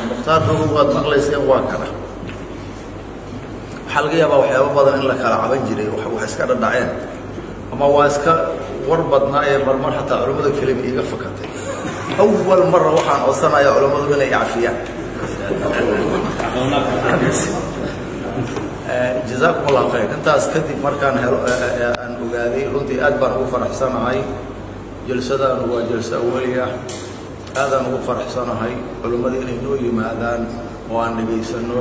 mukhtaar rogow waad maqlayseen waa kana waxaa laga yaabaa waxyaaba badan in la kala caban jiray wax iska dhadhaceen ama waa iska war badnaa ee marmar xataa culammada kelima iiga fakatay awal mara waxaan codsanayaa culammadu inay cafiyaan jazaakum allahu khayr intaas kadib markaan helo aan ogaaday runtii aad baan ugu faraxsanahay jalsadaan waa jalso awaliya aadaan ugu faraxsanahay culummada inay noo yimaadaan oo aan dhegaysanno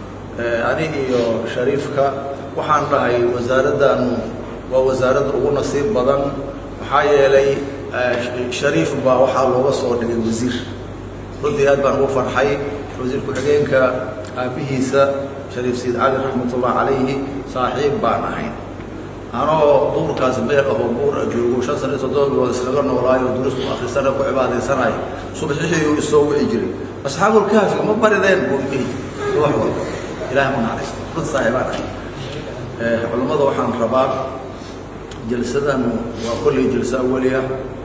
ani iyo shariifka waxaan dhahay wasaaraddaanu waa wasaaradda ugu nasiib badan maxaa yeelay shariif baa waxaa looga soo dhigay wasiir runtii aad baan ugu farxay wasiir ku-xigeenka aabbihiisa shariif sayid cali raxmatullah calayhi saaxiib baan ahayn anoo duurkaas meel ahoo buur joogo shan sana iyo toddoba bilood iskaga noolaayo duris ku akrisana ku cibaadaysanayo subaxixiyuu isoo wici jiray asxaabulkaafi ma barideen buu dhihi wax walba ilahay ma naxariisto dad saaxiibaan ahay culummada waxaan rabaa jalsadanu waa kolley jalso awaliya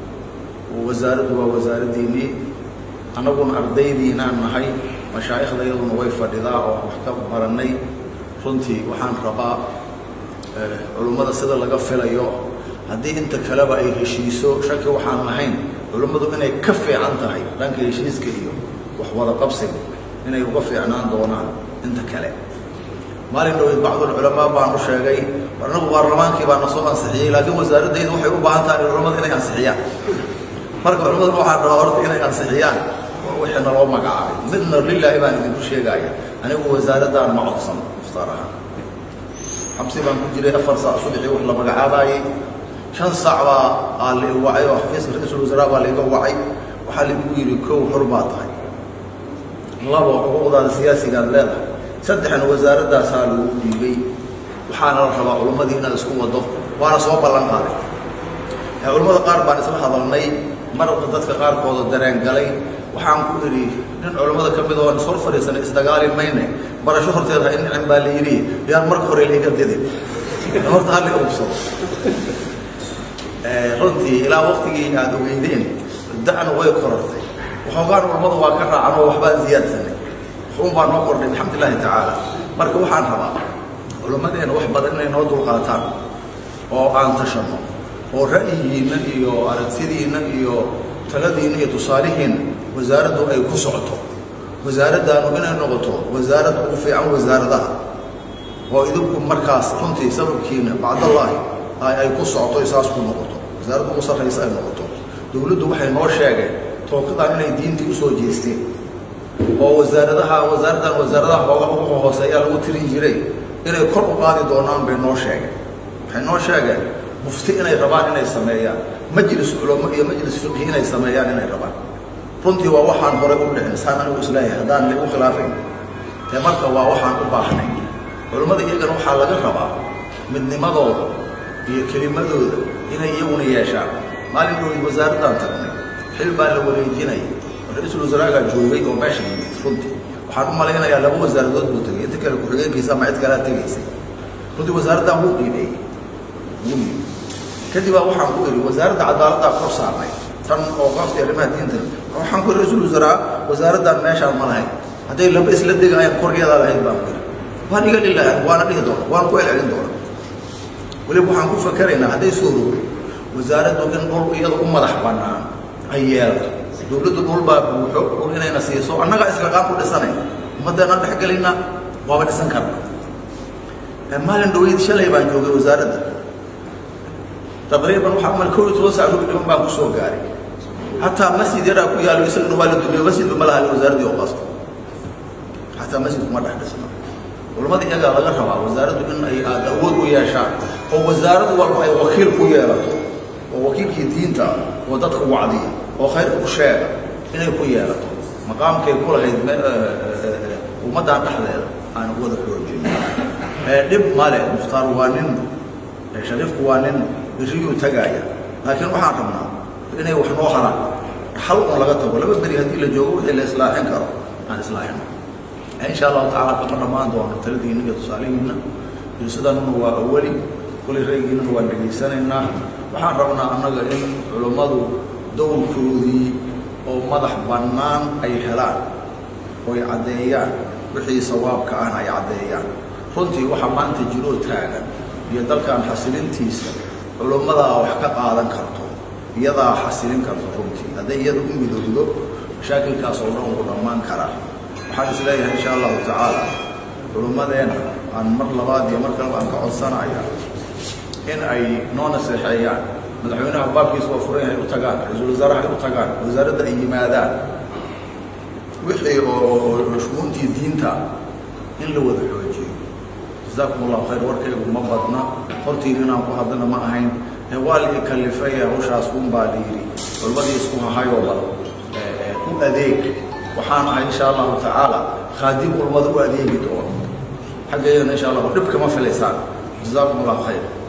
wasaaraddu waa wasaaraddiinnii annaguna ardaydiinaan nahay mashaa'ikhda iyaduna way fadhidaa oo wax ka barannay runtii waxaan rabaa culummada sida laga filayo haddii inta kaleba ay heshiiso shaki waxaan lahayn culummadu inay ka fiican tahay dhanka heshiiska iyo wax wada qabsiga inay uga fiicnaan doonaan inta kale maalin dhaweyd bacdulculamaa baan u sheegay annagu baarlamaankii baa na soo ansixiyey laakiin wasaaraddayda waxay u baahan tahay culummada inay ansixiyaan marka culammaduna waxaan rabaa horta inay ansixiyaan wixii naloo magacaabay midna lilaahi baan idinku sheegaya anigu wasaaraddaan ma codsan mukhtaar ahaan xabsi baan ku jiray afar saac subaxii wax la magacaabaayey shan saac baa aa la i wacay oo xafiiska ra-iisul wasaaraa baa laiga wacay waxaa laigu yidhi kow xor baa tahay labo xuquuqdaada siyaasigaad leedahay saddexna wasaaraddaasaa lagu dhiibay waxaana la rabaa culammadii inaad isku waddo waana soo ballan qaaday culammada qaar baan isla hadalnay mar dadka qaarkooda dareen galay waxaan ku idhi nin culammada ka mid oo ishor fadhiisanay isdagaali mayne barasho horteeda in nicin baa la yidhi yaan marka hore laiga didin horta hal iga ubsado runtii ilaa waktigii aad ogeydeen da'na way korortay waxoogaan culammada waa ka raacan oo waxbaan ziyaadsanay waxun baa noo kordhay alxamdu lillahi tacaala marka waxaan rabaa culammadeena wax badan inay noo dulqaataan oo aan tashanno oo ra'yigiinna iyo aragtidiinna iyo taladiinna iyo tusaalihiinna wasaaraddu ay ku socoto wasaaraddaanu inay noqoto wasaarad ugu fiican wasaaradaha oo idinku markaas runtii sababkiina bacdallaahi ay ku socoto saas ku noqoto wasaaradda ugu sarraysa ay noqoto dowladdu waxay noo sheegeen tookadan inay diintii usoo jeesteen oo wasaaradaha wasaaraddan wasaaradaha hooga ugu hooseeyaa lagu tirin jiray inay kor u qaadi doonaan bay noo sheegeen waxay noo sheegeen mufti inay rabaan inay sameeyaan majlis culamo iyo majlis fiqhi inay sameeyaan inay rabaan runtii waa waxaan hore u dhicin saan anigu isleeyahay haddaan lagu khilaafayn dee marka waa waxaan u baahnay culammada iyagana waxaa laga rabaa midnimadooda iyo kelimadooda inay iyaguna yeeshaan maalin dhaweyd wasaaraddaan tagnay xil baa la wareejinaya ra-iisul wasaaraagaa joogay oo meesha yimid runtii waxaan u malaynayaa laba wasaaradood buu tegay inta kale ku-xigeenkiisa ama cid kalea tegaysay runtii wasaaraddan wuu qiimeeyey wuu kadib baa waxaan ku idhi wasaaradda cadaaladdaa kor saarnay tan oo qafti arrimaha diinta waxaan ku idhi ra-iisul wasaaraa wasaaraddan meeshaan ma lahayn hadday laba isla degayaan kor iyadaa lahayd baan ku idhi waan iga dhilahan waana dhihi doona waan ku celcelin doona weliba waxaan ku fakeraynaa hadday soo rogo wasaaraddu in dhul iyada u madax bannaan ay yeelato dowladdu dhul baa buuxo dhul inayna siiso annagaa islaqaan ku dhisanay ummaddeena dhex gelayna waaba dhisan karna maalin dhaweyd shalay baan joogay wasaaradda taqriiban waxaa mal kow iyo toban saac rug dhiman baan ku soo gaaray xataa masjid yaraa ku yaalo isaguna waa la dumiyo masjidba ma laha wasaaraddii oo qasto xataa masjidku ma dhex dhisna culamada iyagaa laga rabaa wasaaraddu in ay aada awood u yeeshaan oo wasaarad walba ay wakiil ku yeelato oo wakiilkii diinta oo dadka wacdiya oo khayrka u sheega inay ku yeelato maqaamkay ku lahayd ummaddan dhexdeeda aan wada xoojin dhib male mukhtaar waa nin shariifku waa nin berriyuu tagaaya laakiin waxaan rabnaa inay wax noo haraan xal un laga tago laba beri haddii la joogo wixii la islaaxin karo aan islaaxino insha allahu tacaala kama dhammaan doono taladiinna iyo tusaalihiinna jilsadanuna waa awali kulay raygiinana waan dhegaysanaynaa waxaan rabnaa annaga in culummadu dowrkoodii oo madax bannaan ay helaan oy caddeeyaan wixii sawaabka ahna ay caddeeyaan runtii waxa maanta jiroo taagan iyo dalkan xasilintiisa culummadaa wax ka qaadan karto iyadaa xasilin karto runtii hadday iyada u midowdo mashaakilkaas oo dhan uu dhammaan karaa waxaan is leeyahay insha allahu tacaala culummadeena aan mar labaad iyo mar kaleba aan ka codsanaya in ay noo naseexeeyaan madaxweynaha baabkiisa waa furan yahay u tagaan ra-iisul wasaaraha ay u tagaan wasaaradda ay yimaadaan wixii oo shuguuntii diinta in la wada xoojiyo jazaakum allahu khayr warkaygu ma badna hortiin inaan ku hadlana ma ahayn waa la ikalifay hawshaas un baa la yidhi culmadii isku hahayoo bal u adeeg waxaan ahay insha allahu tacaala khaadim culmada u adeegi doono xaggeedana insha allahu dhib kama filaysaan jazaakum allahu khayr